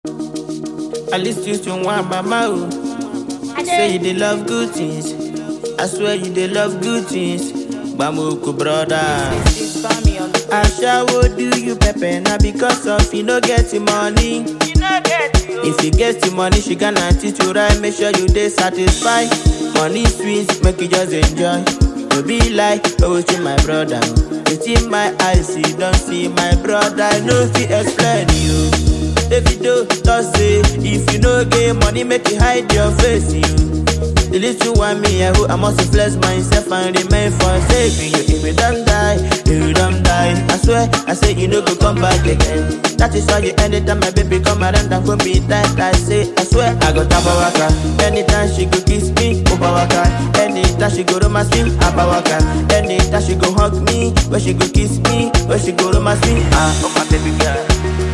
At least you to one mama oh. Say you dey love good things. I swear you dey love good things. Bamuku brother. Ashawo do you pepper na because of you no get the money. If you get the money, she gonna teach you right. Make sure you dey satisfied. Money sweet, make you just enjoy. No be like oh to my brother. Within my eyes, you don't see my brother. I no fit explain you. Davido talk say if you no get money, make you hide your face. You. The little one me, I hope I must flex myself and remain for saving you. If you don't die, if you don't die, I swear, I say you no go come back again. That is why you anytime my baby come around and go me tight, I say, I swear, I go tap waka. Anytime she go kiss me, over waka. Anytime she go romance me, abba waka. Anytime she go hug me, when she go kiss me, when she go romance me, ah, oh my baby girl.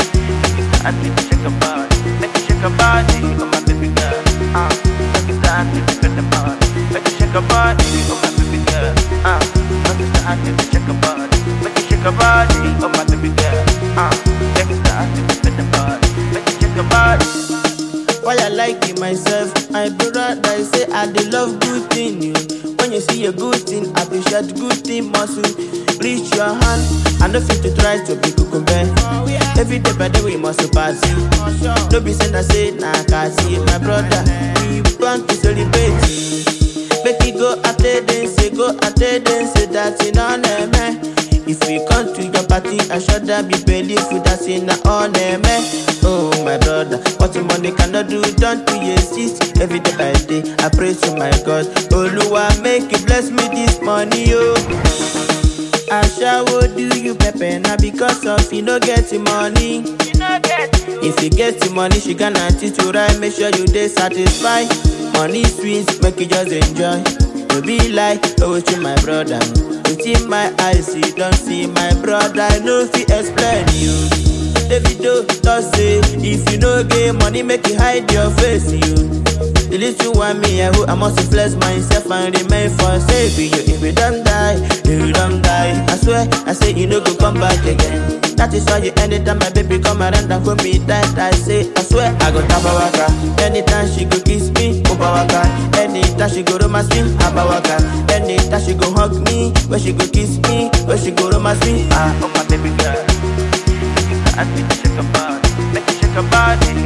I need to shake a body, make you shake a body, oh my baby girl. Ah, make it start to shake a body, make you shake a body, oh my baby girl. Ah, make it start to shake a body, make you shake a body, oh my baby girl. Ah, make it start to shake a body, make you shake a body. Why I like it myself, my brother I say I dey love good thing you. When you see a good thing, appreciate good thing muscle. Reach your hand, I no fit to try to be kukumbe. Every day by day we must party. No be send I say na kasi, my brother. We want to celebrate. Make it go attendance, go attendance, that's in on man. If we come to your party, I should be believe that's in on man. Oh my brother, what the money cannot do, don't you exist. Every day by day, I pray to my God. Oluwa, make you bless me this money, oh. Ashawo do you pepper na because of you no get the money. If you get the money, she gonna teach you right. Make sure you dey satisfied. Money sweet, make you just enjoy. No be like oh to my brother. Within my eyes, you don't see my brother. I no fit explain you. Davido talk say if you no get money, make you hide your face. You. The little one me, I hope I must flex myself and remain for saving you. If you don't die, if you don't die, I swear, I say you no go come back again. That is why you anytime my baby come around and hold me tight, I say, I swear, I go tap waka. Anytime she go kiss me, over waka. Anytime she go romance me, abba waka. Anytime she go hug me, when she go kiss me, when she go romance me, ah, oh my baby girl. I need to shake a body, make you shake a body,